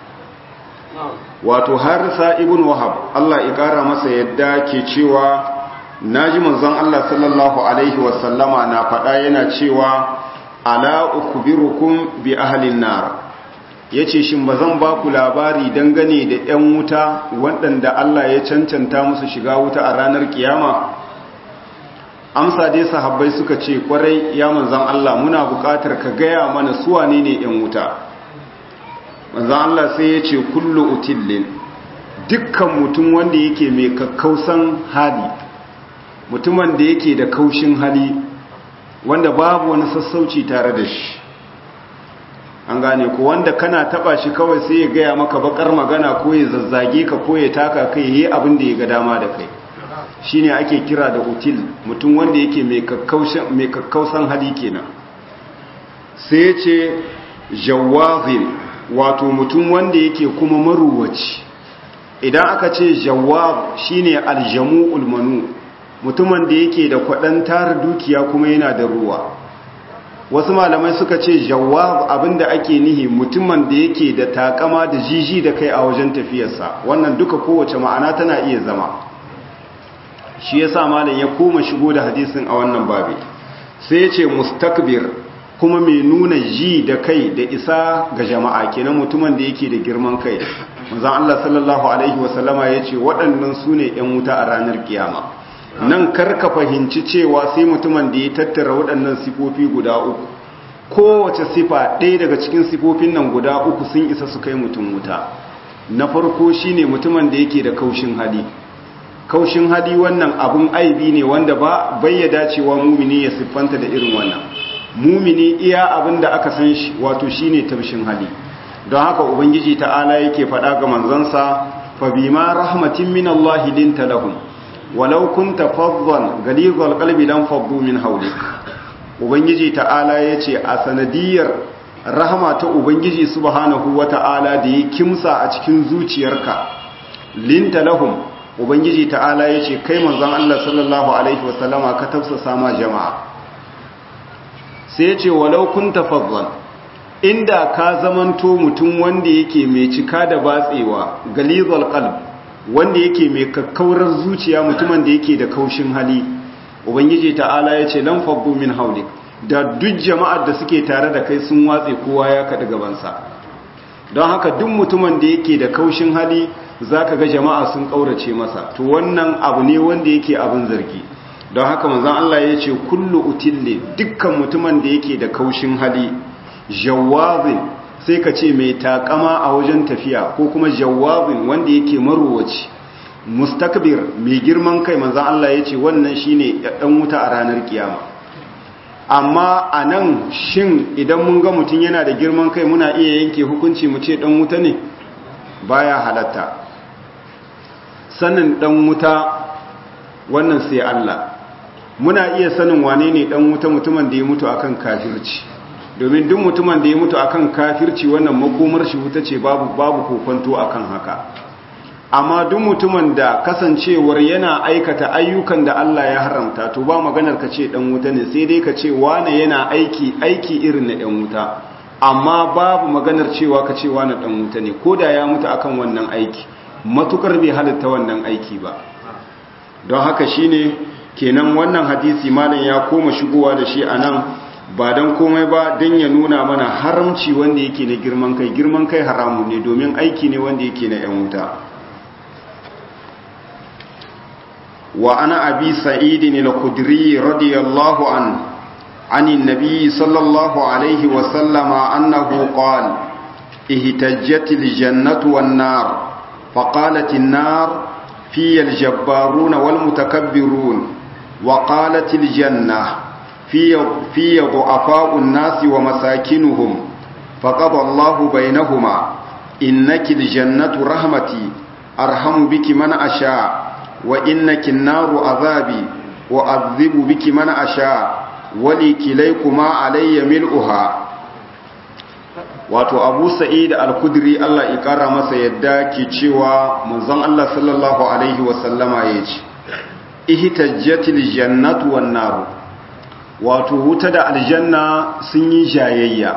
wato harisa ibn wahab Allah ya kara masa yadda ke cewa naji manzon Allah sallallahu alaihi wasallama na faɗa yana cewa ala ukbirukum bi ahlin nar yace shin bazan ba ku labari dangane da 'yan wuta waɗanda Allah ya cancanta musu shiga wuta a ranar kiyama amsa dai sahabbai suka ce kwarai ya manzan Allah muna buƙatar ka gaya mana su wane ne ‘yan wuta manzan Allah sai ya ce kullu utillin dukkan mutum wanda yake mai kakkausan hali mutumin da yake da kaushin hali wanda babu wani sassauci tare da shi an gane ko wanda kana taba shi kawai sai ya gaya maka bakar magana ko ya zazzage ka ko ya taka kai yi abin da ya ga dama da kai shine ake kira da util mutum wanda yake mai kakkausan hali kenan sai ya ce jawazin wato mutum wanda yake kuma maruwaci idan aka ce jawab shine aljamu'ul manu mutumin da yake da kwaɗan tara dukiya kuma yana da ruwa wasu malamai suka ce jawab abinda ake nihi mutumin da yake da takama da jiji da kai a wajen tafiyarsa wannan duka kowace ma'ana tana iya zama shi yasa malam ya koma shigo da hadisin a wannan babi sai ya ce mustakbir kuma mai nuna ji da kai da isa ga jama'a kenan mutumin da yake da girman kai manzon Allah sallallahu alaihi wasallama ya ce waɗannan su ne 'yan wuta a ranar kiyama nan karka fahimci cewa sai mutumin da ya tattara waɗannan sifofi guda uku kowace sifa ɗaya daga cikin sifofin nan guda uku sun isa su kai mutum wuta na farko shine mutumin da yake da kaushin hali kaushin hali wannan abun aibi ne wanda ba bayyada cewa mumini ya siffanta da irin wannan mumini iya abin da aka san shi wato shine tabshin hali don haka ubangiji ta'ala yake faɗa ga manzansa fa bima rahmatin min Allah linta lahum walau kunta faddan galizal qalbi lam faddu min hawlik ubangiji ta'ala yace a sanadiyar rahama ta ubangiji subhanahu wata'ala da ya kimsa a cikin zuciyarka linta lahum ubangiji ta'ala yace kai manzon Allah sallallahu alaihi wasallama ka tafsasa ma jama'a sai yace walau kunta faddan inda ka zamanto mutum wanda yake mai cika da batsewa galizal qalb wanda yake mai kakkaurar zuciya mutumin da yake da kaushin hali ubangiji ta'ala ya ce lan fabbu min haulik da duk jama'ar da suke tare da kai sun watse kowa ya kaɗi gabansa don haka duk mutumin da yake da kaushin hali za ka ga jama'a sun ƙaurace masa to wannan abu ne wanda yake abin zargi don haka manzan Allah ya ce kullu utille dukkan mutumin da yake da kaushin hali jawazin sai ka ce mai takama a wajen tafiya ko kuma jawazin wanda yake marowaci mustakbir mai girman kai manzan Allah ya ce wannan shine ɗan wuta a ranar kiyama amma a nan shin idan mun ga mutum yana da girman kai muna iya yanke hukunci mu ce ɗan wuta ne baya halatta sanin ɗan wuta wannan sai Allah muna iya sanin wane ne ɗan wuta mutumin da ya mutu akan kafirci domin duk mutumin da ya mutu akan kafirci wannan makomar shi wuta ce babu babu kokonto akan haka amma duk mutumin da kasancewar yana aikata ayyukan da Allah ya haramta to ba maganar ka ce dan wuta ne sai dai ka ce wane yana aiki aiki irin na dan wuta amma babu maganar cewa ka ce wane dan wuta ne koda ya mutu akan wannan aiki matukar bai halitta wannan aiki ba don haka shine kenan wannan hadisi malam ya koma shigowa da shi anan ba don komai ba don ya nuna mana haramci wanda yake na girman kai girman kai haramu ne domin aiki ne wanda yake na 'yan wuta wa ana abi sa'idin al-khudri radiyallahu an عن النبي صلى الله عليه وسلم أنه قال اهتجت الجنة والنار فقالت النار في الجبارون والمتكبرون وقالت الجنة في في ضعفاء الناس ومساكنهم فقضى الله بينهما إنك الجنة رحمتي أرحم بك من أشاء وإنك النار عذابي وأذب بك من أشاء ولكليكما علي ملؤها wato abu sa'id al-kudri Allah ya kara masa yadda ke cewa manzon Allah sallallahu alaihi wasallama ya ce ihtajjatil jannatu wan naru wato wuta da aljanna sun yi jayayya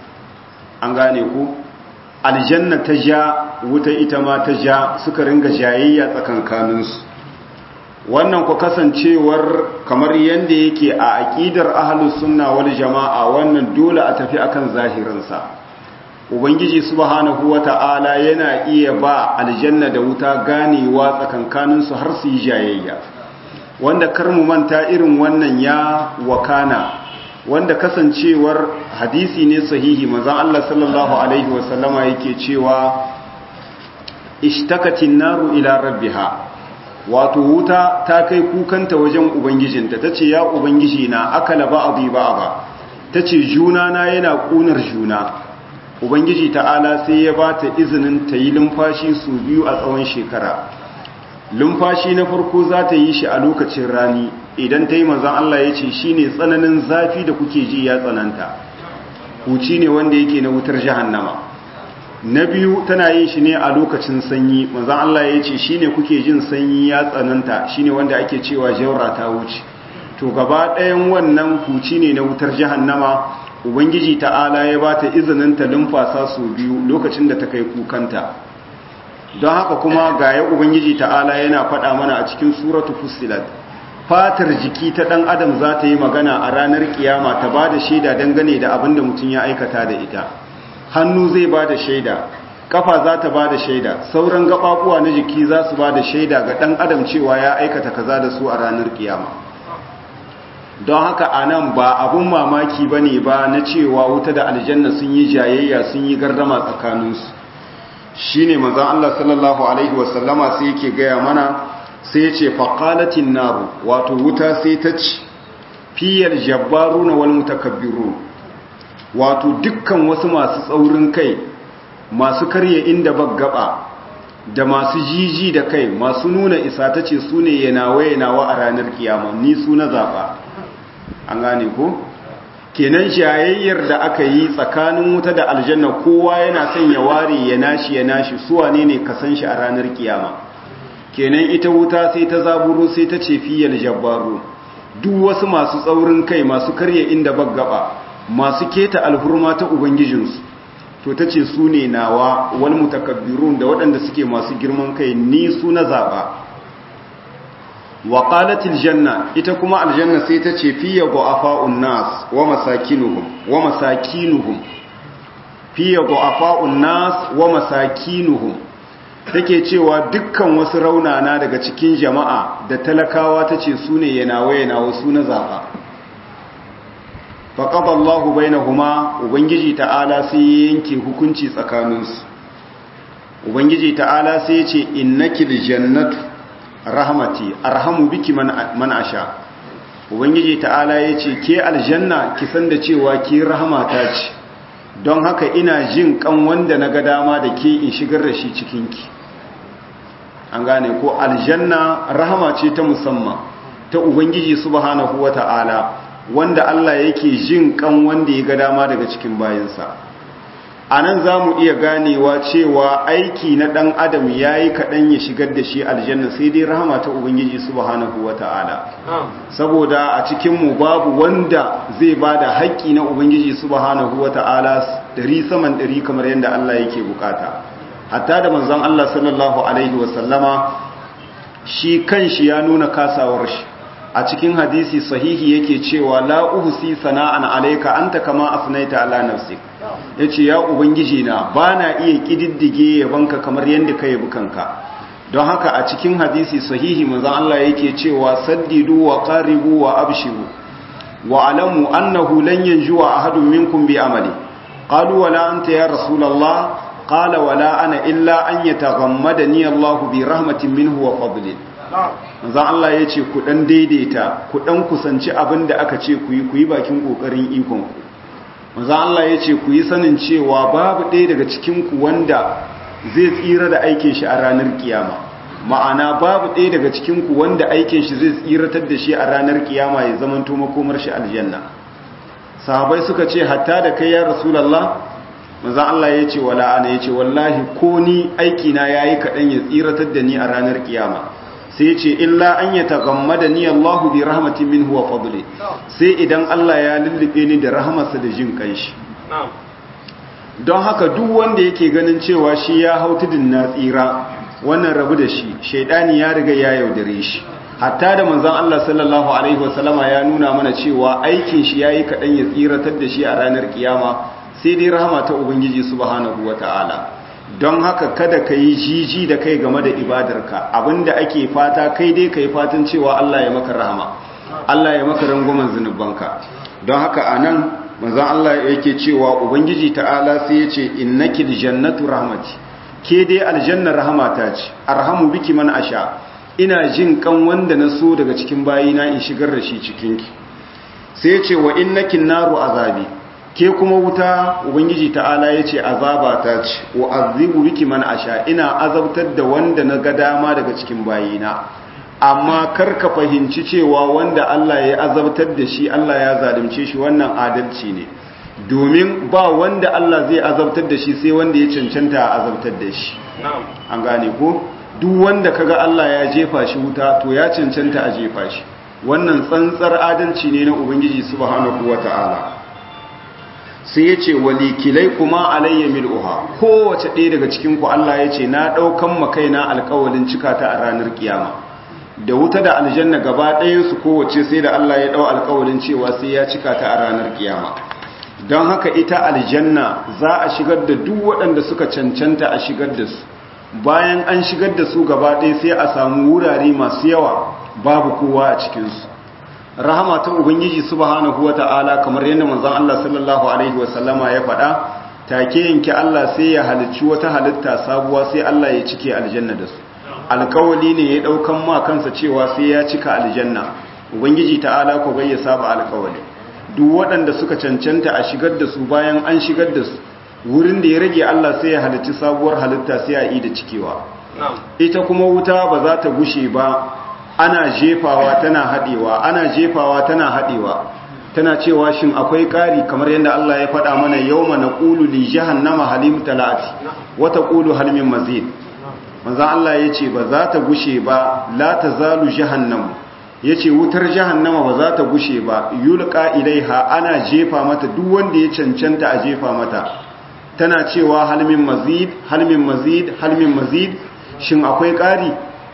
an gane ku aljanna ta ja wuta ita ma ta ja suka ringa jayayya tsakankaninsu wannan ku kasancewar kamar yadda yake a aƙidar ahlus sunna wal jama'a wannan dole a tafi akan zahirinsa ubangiji subhanahu wata'ala yana iya ba aljanna da wuta ganewa tsakankaninsu har su yi jayayya wanda kar mu manta irin wannan ya wakana wanda kasancewar hadisi ne sahihi manzon Allah sallallahu alaihi wasallama yake cewa ishtakatin naru ila rabbiha wato wuta ta kai kukanta wajen ubangijinta tace ya ubangiji na akala ba'dhi ba'dha tace juna na yana kunar juna ubangiji ta'ala sai ya bata izinin ta yi lumfashi su biyu a tsawon shekara lumfashi na farko za ta yi shi a lokacin rani idan ta yi manzan Allah ya ce shi ne tsananin zafi da kuke ji ya tsananta huci ne wanda yake na wutar jahannama na biyu tana yin shi ne a lokacin sanyi manzan Allah ya ce shi ne kuke jin sanyi ya tsananta shi ne wanda ake cewa jaura ta wuce to gaba ɗayan wannan huci ne na wutar jahannama ubangiji ta'ala ya ba ta izinin ta lumfasa su biyu lokacin da ta kai kukanta don haka kuma ga ya ubangiji ta'ala yana faɗa mana a cikin suratu fusilat fatar jiki ta ɗan adam za ta yi magana a ranar kiyama ta ba da shaida dangane da abin da mutum ya aikata da ita hannu zai ba da shaida kafa za ta ba da shaida sauran gaɓaɓuwa na jiki za su ba da shaida ga ɗan adam cewa ya aikata kaza da su a ranar kiyama don haka a nan ba abun mamaki ba ne ba na cewa wuta da aljanna sun yi jayayya sun yi gardama tsakaninsu shi ne manzan Allah sallallahu Alaihi wasallama sai yake gaya mana sai ce faƙalatin naru wato wuta sai ta ci fiyar jabbaru na wani mutakabbiru wato dukkan wasu masu tsaurin kai masu karya inda baggaba da masu jiji da kai masu nuna isa ta ce su ne yanawa yanawa a ranar kiyama ni su na zaɓa an gane ko kenan shayayyar da aka yi tsakanin wuta da aljanna kowa yana son ya ware ya nashi ya nashi suwa ne ne ka san shi a ranar kiyama kenan ita wuta sai ta zaburo sai ta ce fiyal jabbaru duk wasu masu tsaurin kai masu karya inda baggaba masu keta alhurma ta ubangijinsu to ta ce su ne nawa wani mutakabbirun da waɗanda suke masu girman kai ni su na zaɓa wa qalatil janna ita kuma aljanna sai ta ce fiye du'afa'un nas wa masakinuhum wa masakinuhum fiye du'afa'un nas wa masakinuhum take cewa dukkan wasu raunana daga cikin jama'a da talakawa tace su ne yanawa yanawa su na zaɓa faƙaɓa Allah bainahuma Ubangiji ta'ala sai ya yanke hukunci tsakaninsu Ubangiji ta'ala sai ya ce innaki jannatu rahmati arhamu biki man asha Ubangiji ta'ala ya ce ke aljanna ki san da cewa ki rahmata ce don haka ina jin kan wanda na ga dama da ke in shigar da shi cikinki an gane ko aljanna rahama ce ta musamman ta Ubangiji subhanahu wa ta'ala wanda Allah yake jin kan wanda ya ga dama daga cikin bayansa a nan za mu iya ganewa cewa aiki na ɗan adam ya yi kaɗan ya shigar da shi aljanna sai dai rahama ta ubangiji subhanahu wa ta'ala saboda a cikinmu babu wanda zai ba da haƙƙi na ubangiji subhanahu wa ta'ala ɗari saman ɗari kamar yadda Allah yake bukata hatta da manzon Allah sallallahu alaihi wasallama shi kanshi ya nuna kasawar shi a cikin hadisi sahihi yake cewa la uhsi sana'an alayka anta kama asnaita ala nafsik yace ya ubangiji na bana iya kididdige yabanka kamar yanda kai bukanka don haka a cikin hadisi sahihi manzon Allah yake cewa saddidu wa qaribu wa abshiru wa alamu annahu lan yanjuwa ahadun minkum bi amali qalu wala anta ya rasulullah qala wala ana illa an yataghammadani Allah bi rahmatin minhu wa fadlin manzan Allah ya ce ku ɗan daidaita ku ɗan kusanci abin da aka ce ku yi ku yi bakin ƙoƙarin ikonku manzan Allah ya ce ku yi sanin cewa babu ɗaya daga cikinku wanda zai tsira da aikin shi a ranar kiyama ma'ana babu ɗaya daga cikinku wanda aikin shi zai tsiratar da shi a ranar kiyama ya zamanto makomar shi aljanna sahabai suka ce hatta da kai ya rasulallah manzan Allah ya ce wala ana ya ce wallahi ko ni aikina ya yi kaɗan ya tsiratar da ni a ranar kiyama sai ce illa an ya tagammada ni Allahu bi rahmatin minhu wa fadli sai idan Allah ya lullube ni da rahmarsa da jin kanshi don haka duk wanda yake ganin cewa shi ya hau tudun na tsira wannan rabu da shi shaidani ya riga ya yaudare shi hatta da manzon Allah sallallahu alaihi wasallama ya nuna mana cewa aikin shi yayi kadan ya tsiratar da shi a ranar kiyama sai dai rahama ta ubangiji subhanahu wataala don haka kada ka yi jiji da kai game da ibadarka abinda ake fata kai dai ka yi fatan cewa Allah ya maka rahama Allah ya maka rangwamen zunubanka don haka a nan manzan Allah yake cewa ubangiji ta'ala sai ya ce innaki jannatu rahmati ke dai aljannar rahamata ce arhamu biki man asha ina jin kan wanda na so daga cikin bayina in shigar da shi cikinki sai ya ce wa innaki naru azabi ke kuma wuta ubangiji ta'ala ya ce azaba ta ce wa azibu biki man asha ina azabtar da wanda na ga dama daga cikin bayina amma kar ka fahimci cewa wanda Allah ya azabtar da shi Allah ya zalunce shi wannan adalci ne domin ba wanda Allah zai azabtar da shi sai wanda ya cancanta a azabtar da shi an gane ko duk wanda kaga Allah ya jefa shi wuta to ya cancanta a jefa shi wannan tsantsar adalci ne na ubangiji subhanahu wataala sai ya ce walikilai kuma alayya mil'uha kowace ɗaya daga cikinku Allah ya ce na ɗaukan makaina alkawalin cika ta a ranar kiyama da wuta da aljanna gaba ɗayansu kowace sai da Allah ya ɗau alkawalin cewa sai ya cika ta a ranar kiyama don haka ita aljanna za a shigar da duk waɗanda suka cancanta a shigar da su bayan an shigar da su gaba ɗaya sai a samu wurare masu yawa babu kowa a cikinsu rahama ta ubangiji subhanahu wata'ala kamar yadda manzon Allah sallallahu alaihi wasallama ya faɗa take yanke Allah sai ya halicci wata halitta sabuwa sai Allah ya cike aljanna da su alkawali ne ya daukan ma kansa cewa sai ya cika aljanna ubangiji ta'ala ko bai ya saba alkawali duk waɗanda suka cancanta a shigar da su bayan an shigar da su wurin da ya rage Allah sai ya halicci sabuwar halitta sai a yi da cikewa ita kuma wuta ba za ta gushe ba ana jefawa tana haɗewa ana jefawa tana haɗewa tana cewa shin akwai ƙari kamar yadda Allah ya faɗa mana yawma naqulu li jahannama halim talati wa taqulu hal min mazid manzo Allah yace ba za ta gushe ba la tazalu jahannam yace wutar jahannama ba za ta gushe ba yulqa ilaiha ana jefa mata duk wanda ya cancanta a jefa mata tana cewa hal min mazid hal min mazid hal min mazid shin akwai ƙari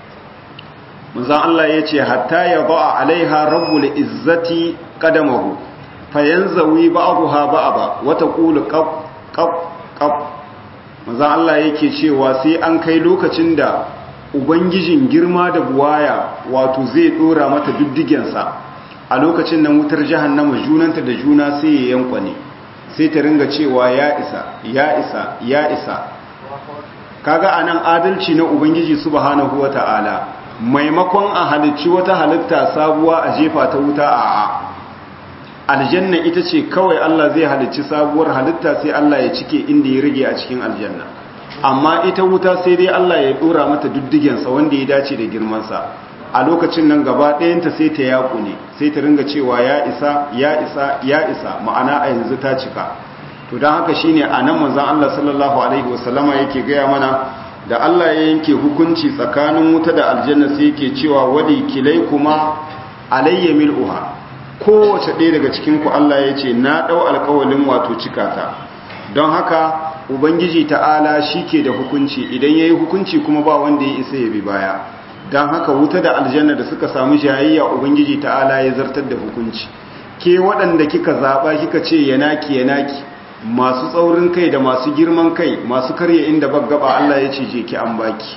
manzan Allah ya ce hatta ya ba'a alaiha rabbul izzati qadamahu fayanzawi ba'daha ba'da wata qulu qab qab qab manzan Allah yake cewa sai an kai lokacin da ubangijin girma da buwaya wato zai dora mata diddigensa a lokacin nan wutar jahannama junanta da juna sai ya yankwane sai ta ringa cewa ya isa ya isa ya isa kaga anan adalci na ubangiji subhanahu wata'ala maimakon a halicci wata halitta sabuwa a jefa ta wuta a aljanna ita ce kawai Allah zai halicci sabuwar halitta sai Allah ya cike inda ya rage a cikin aljanna amma ita wuta sai dai Allah ya dora mata duddigensa wanda ya dace da girmansa a lokacin nan gaba ɗayanta sai ta yaku ne sai ta ringa cewa ya isa ya isa ya isa ma'ana a yanzu ta cika to don haka shine a nan manzan Allah sallallahu alaihi wasallama yake gaya mana da Allah ya yanke hukunci tsakanin wuta da aljanna sai yake cewa wadi kilai kuma alayya mil'uha kowace ɗaya daga cikin ku Allah ya ce na ɗau alƙawalin wato cikata don haka ubangiji ta'ala shi ke da hukunci idan ya yi hukunci kuma ba wanda ya isa ya bi baya don haka wuta da aljanna da suka samu jayayya ubangiji ta'ala ya zartar da hukunci ke waɗanda kika zaɓa kika ce yanaki yanaki masu tsaurin kai da masu girman kai masu karya inda baggaba Allah ya ce je ki an baki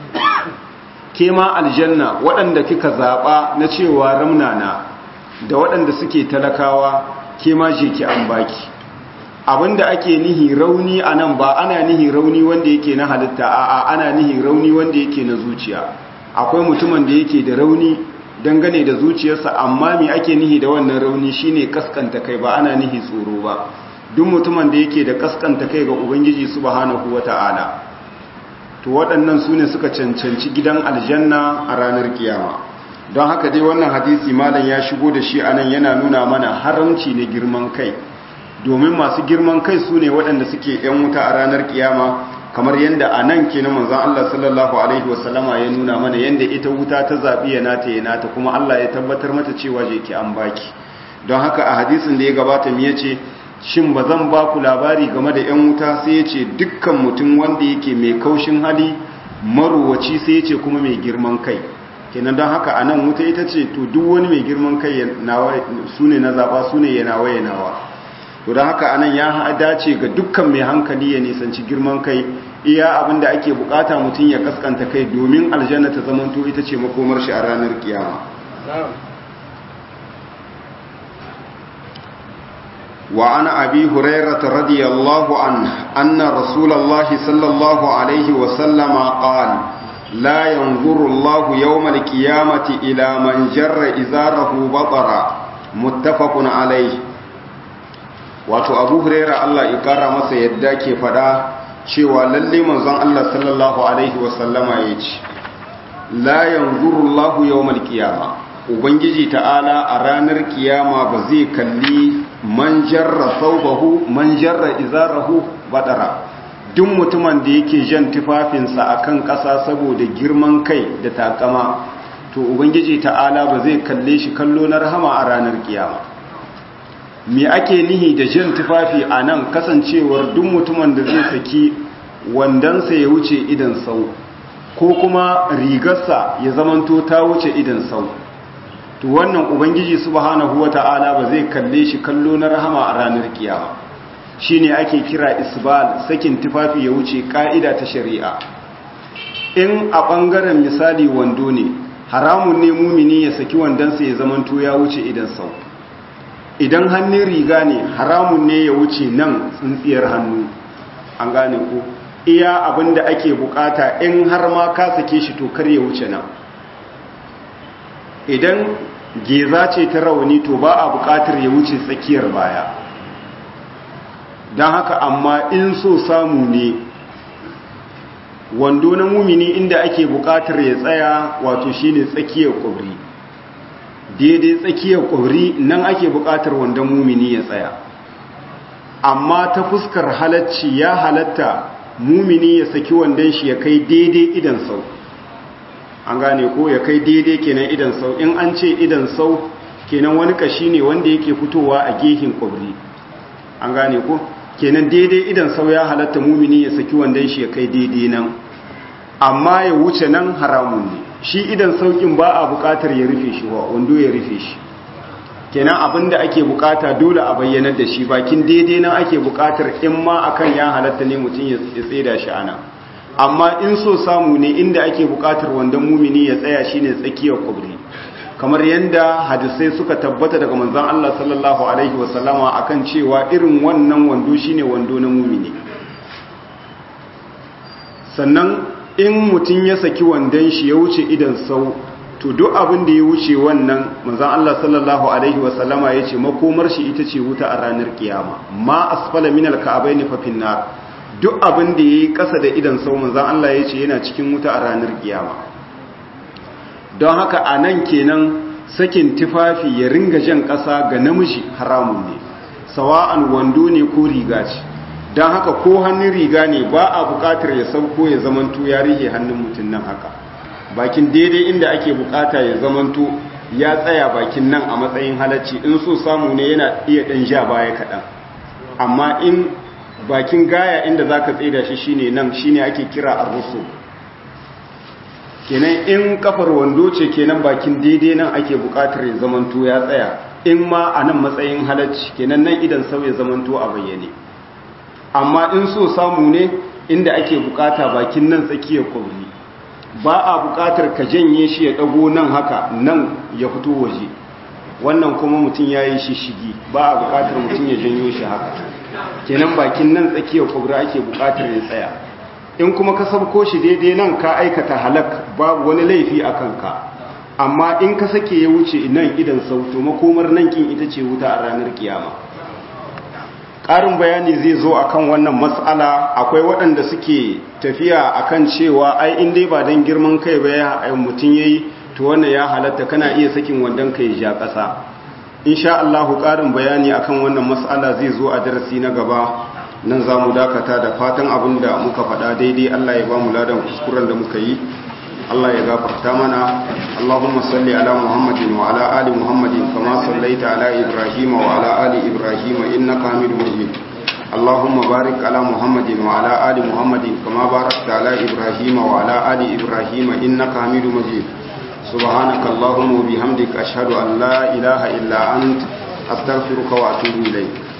ke ma aljanna waɗanda kika zaɓa na cewa ramnana da waɗanda suke talakawa ke ma je ki an baki abinda ake nihi rauni a nan ba ana nihi rauni wanda yake na halitta a'a ana nihi rauni wanda yake na zuciya akwai mutumin da yake da rauni dangane da zuciyarsa amma me ake nihi da wannan rauni shine kaskanta kai ba ana nihi tsoro ba duk mutumin da yake da kaskanta kai ga ubangiji subhanahu wata'ala to waɗannan su ne suka cancanci gidan aljanna a ranar kiyama don haka dai wannan hadisi malam ya shigo da shi anan yana nuna mana haramci ne girman kai domin masu girman kai su ne waɗanda suke ‘yan wuta a ranar kiyama kamar yadda a nan ke na manzan Allah sallallahu Alaihi wasallama ya nuna mana yadda ita wuta ta zaɓi ya nata ya nata kuma Allah ya tabbatar mata cewa je ki an baki don haka a hadisin da ya gabata mu ya ce shin ba zan ba ku labari game da ‘yan wuta sai ya ce dukkan mutum wanda yake mai kaushin hali maruwaci sai ya ce kuma mai girman kai kenan don haka a nan wuta ita ce to duk wani mai girman kai su ne na zaɓa su ne ya nawa ya nawa to don haka anan ya dace ga dukkan mai hankali ya nisanci girman kai iya abin da ake bukata mutum ya kaskanta kai domin aljanna ta zamanto ita ce makomar shi a ranar kiyama wa ana abi hurairah radiyallahu anhu anna rasulullahi sallallahu alaihi wa sallama qala la yanzuru Allahu yawmal qiyamati ila man jarra izarahu batara muttafaqun alaihi wato abu huraira Allah ya kara masa yadda ke fada cewa lalle manzon Allah sallallahu alaihi wasallama ya ce la yanzuru Allah yawmal qiyama ubangiji ta'ala a ranar kiyama ba zai kalli man jarra thawbahu man jarra izarahu badara duk mutumin da yake jan tufafinsa akan ƙasa saboda girman kai da takama to ubangiji ta'ala ba zai kalle shi kallo na rahama a ranar kiyama me ake nihi da jan tufafi a nan kasancewar duk mutumin da zai saki wandansa ya wuce idan sau ko kuma rigarsa ya zamanto ta wuce idan sau to wannan ubangiji subhanahu wata'ala ba zai kalle shi kallo na rahama a ranar kiyama shine ake kira isbal sakin tufafi ya wuce ka'ida ta shari'a in a bangaren misali wando ne haramun ne mumini ya saki wandansa ya zamanto ya wuce idan sau idan hannun riga ne haramun ne ya wuce nan tsintsiyar hannu an gane ko iya abinda ake bukata in har ma ka sake shi to kar ya wuce nan idan geza ce ta rauni to ba a bukatar ya wuce tsakiyar baya don haka amma in so samu ne wando na mumini inda ake bukatar ya tsaya wato shine tsakiyar kwabri daidai tsakiyar kwabri nan ake bukatar wandon mumini ya tsaya amma ta fuskar halacci ya halatta mumini ya saki wandon shi ya kai daidai idan sau an gane ko ya kai daidai kenan idan sau in an ce idan sau kenan wani kashi ne wanda yake fitowa a gehin kwabri an gane ko kenan daidai idan sau ya halatta mumini ya saki wandon shi ya kai daidai nan amma ya wuce nan haramun ne shi idan saukin ba a bukatar ya rufe shi wa wando ya rufe shi kenan abinda ake bukata dole a bayyanar da shi bakin daidai nan ake bukatar in ma akan ya halatta ne mutum ya tseda shi ana amma in so samu ne inda ake bukatar wandon mumini ya tsaya shine tsakiyar kubri kamar yadda hadisai suka tabbata daga manzon Allah sallallahu alaihi wasallama akan cewa irin wannan wando shine wando na mumini sannan in mutum ya saki wandon shi ya wuce idan sau to duk abin da ya wuce wannan manzon Allah sallallahu alaihi wasallama yace makomar shi ita ce wuta a ranar kiyama ma asfala minal ka'abaini fa finnar duk abin da yayi kasa da idan sau manzon Allah yace yana cikin wuta a ranar kiyama don haka a nan kenan sakin tufafi ya ringa jan ƙasa ga namiji haramun ne sawa'an wando ne ko riga ce don haka ko hannun riga ne ba a buƙatar ya sauko ya zamanto ya rihe hannun mutum nan haka bakin daidai inda ake buƙata ya zamanto ya tsaya bakin nan a matsayin halacci in so samu ne yana iya ɗan ja baya kaɗan amma in bakin gaya inda za ka tsaida shi shine nan shine ake kira arrusu kenan in kafar wando ce kenan bakin daidai nan ake bukatar ya zamanto ya tsaya in ma a nan matsayin halacci kenan nan idan sau ya zamanto a bayyane amma in so samu ne inda ake bukata bakin nan tsakiyar kwabri ba a bukatar ka janye shi ya dago nan haka nan ya fito waje wannan kuma mutum ya yi shishigi ba a bukatar mutum ya janyo shi haka kenan bakin nan tsakiyar kwabri ake bukatar ya tsaya in kuma ka sabko shi daidai nan ka aikata halak babu wani laifi a kanka amma in ka sake ya wuce nan idan sauto makomar nan kin ita ce wuta a ranar kiyama ƙarin bayani zai zo akan wannan matsala akwai waɗanda suke tafiya akan cewa ai in dai ba don girman kai ba ya mutum yayi to wannan ya halatta kana iya sakin wandon kai ja ƙasa insha Allah ƙarin bayani akan wannan matsala zai zo a darasi na gaba nan za mu dakata da fatan abin da muka faɗa daidai Allah ya ba mu ladan kuskuren da muka yi Allah ya gafarta mana Allahumma salli ala Muhammadin wa ala ali Muhammadin kama sallaita ala Ibrahim wa ala ali Ibrahim innaka Hamidum Majid Allahumma barik ala Muhammadin wa ala ali Muhammadin kama barakta ala Ibrahim wa ala ali Ibrahim innaka Hamidum Majid سبحانك اللهم وبحمدك أشهد أن لا إله إلا أنت أستغفرك وأتوب إليك